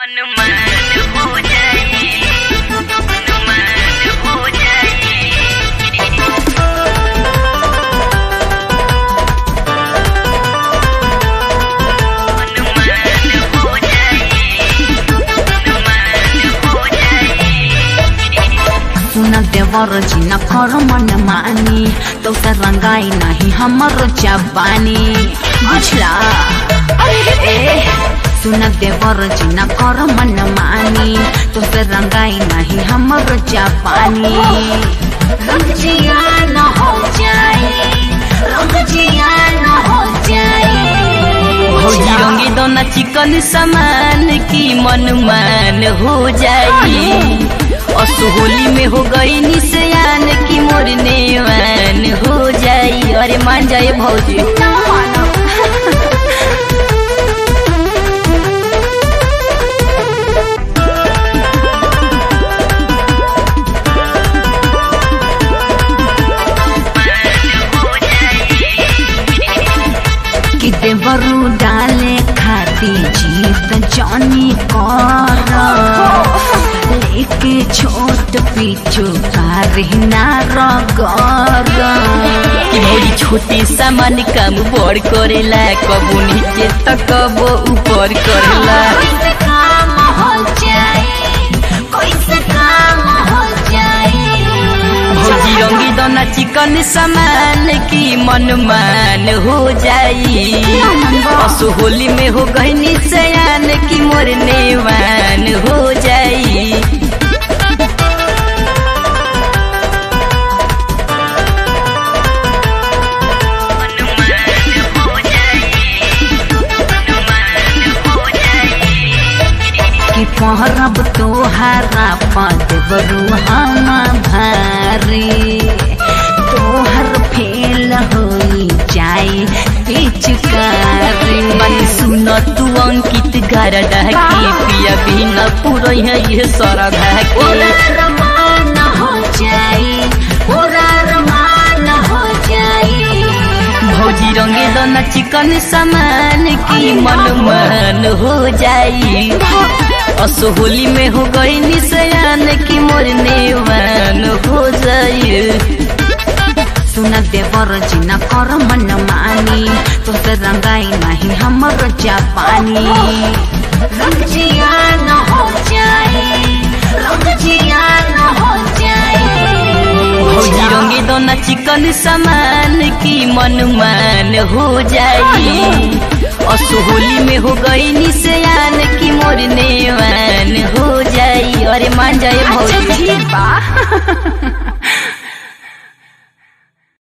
अनुमान हो जाए अनुमान हो जाए अनुमान हो जाए अनुमान हो जाए सुन देवर जिन कर मन मानी तो से रंगाई नहीं हमर जबानी बुझला ए सुन देवर जिन कर मन मानी तो से रंगाई नहीं हमर जबानी रंग जिया न हो जाए रंग जिया न हो जाए भौजी रंगी दोना चिकन सामान की मनमान हो जाई असोहोली में हो गई निसयान की मोर नेवान हो जाई अरे मान जाए भौजी ना मानो कि देवरू डाले खाती जीत जानी कर लेके छोट पीछू कारना रगर कि भौजी छोटे सामान काम बड़ करेला कबो नीचे त कबो ऊपर करेला कैसे काम हो जाए कैसे काम हो जाए भौजी रंगी दोना चिकन सामान की मनमान हो जाई असोहोली में हो गई निसयान की मोर नेवान हो जाई कि पहरब तोहारा पद बरू हम भारी तोहर फेल होई जाए पिचकारी मन सुन तू अंकित गरदा के पिया बिना पूरा है ये सरधा के पूरा रमान हो जाए पूरा रमान हो जाए भौजी रंगे दोना चिकन सामान की मनमान हो जाई असोहोली में हो गई निसयान की मोर नेवान हो जाई सुन देवर जिन कर मन मानी तो से रंगाई नहीं हमर जापानी रंग जिया न हो जाए रंग जिया न हो जाए भौजी रंगे दोना चिकन सामान की मनमान हो जाई असोहोली में हो गई निसयान की मोर नेवान हो जाई अरे मान जाए अच्छा भौजी ठीक बा